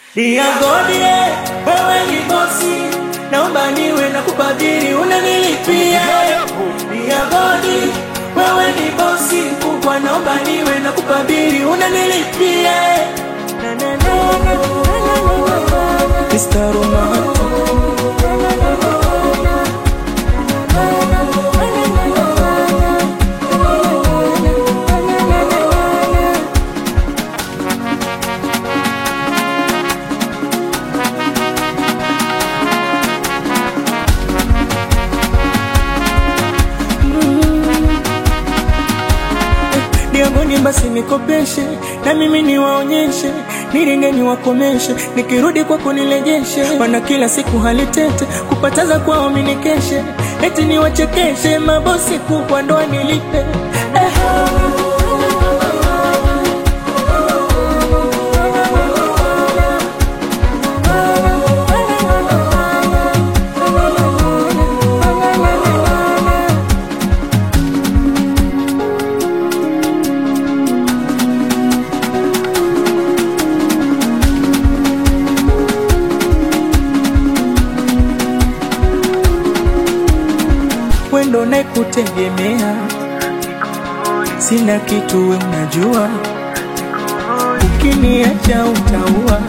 Diagodie, wewe ni bosi, naomba niwe na kubadili, unanilipia. Diagodi, wewe ni bosi mkubwa, naomba niwe na kubadili, unanilipia. Na, na, na, na, na, Mr. Romantic. Diagoni basi nikopeshe na mimi niwaonyeshe, nilinde niwakomeshe, nikirudi kwako nilejeshe. Wana kila siku hali tete, kupataza kwao minikeshe, eti niwachekeshe, mabosi kubwa ndo nilipe eh. wendo nakutegemea, sina kitu we unajua, ukiniacha utaua,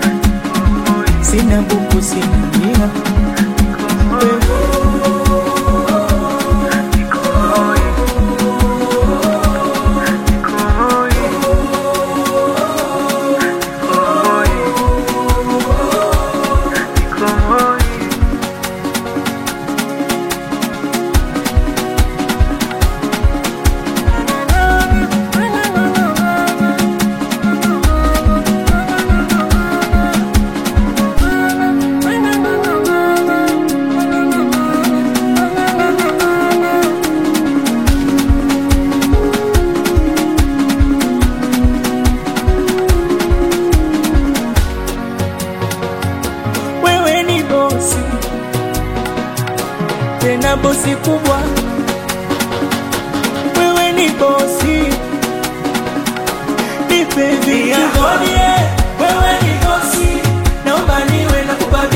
sina buku sina mia wewe ni bosi, tena bosi kubwa. Wewe ni bosi, nipe vitu. Wewe ni bosi, naomba niwe na kubadili